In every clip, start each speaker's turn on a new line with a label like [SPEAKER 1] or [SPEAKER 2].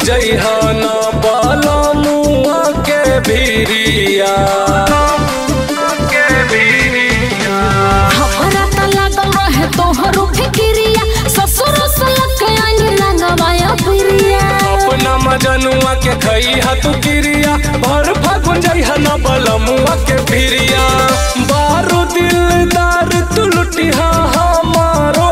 [SPEAKER 1] जइहा न बलमुआ के भिरिया के भिरिया
[SPEAKER 2] हमरा त लागल रहे तोहरो फिकिरिया ससुर सलक आनी लगवाया पिरिया
[SPEAKER 1] अपना मजनुआ के खइहा तू किरिया भर फागुन जइहा न बलमुआ के भिरिया बारू दिलदार तू लुटिहा हमारो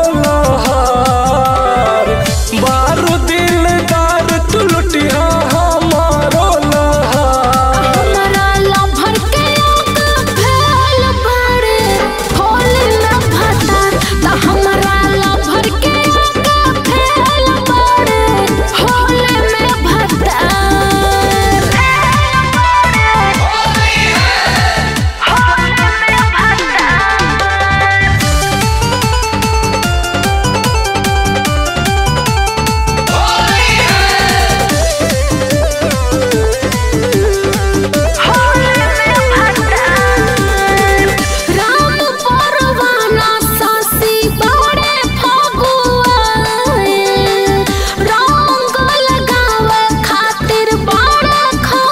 [SPEAKER 1] लहार बारू दिलदार तू लुटिहा हमारो लहार
[SPEAKER 2] हमरा लभर के आग फैल बाड़े होली में भतार त हमरा लभर के आग फैल बाड़े होली में भतार राम परवाना सासी बड़े फगुआए रंग लगावे खातिर बड़ा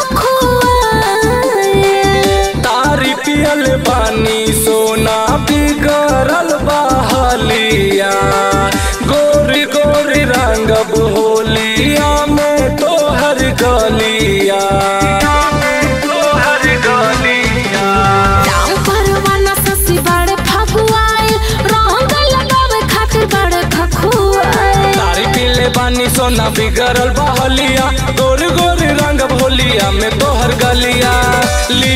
[SPEAKER 2] खखुआए
[SPEAKER 1] तारी पियल बानी सोना बिगड़ल बहलिया गोरी गोरी रंगब होलिया में तोहर गलिया तोहर गलिया
[SPEAKER 2] राम परवाना सासी बड़े फगुआए रंग लगावे खातिर बड़े खखुआए
[SPEAKER 1] तारी पीले बानी सोना बिगड़ल बहलिया गोरी गोरी रंग भोलिया में तोहर गलिया ली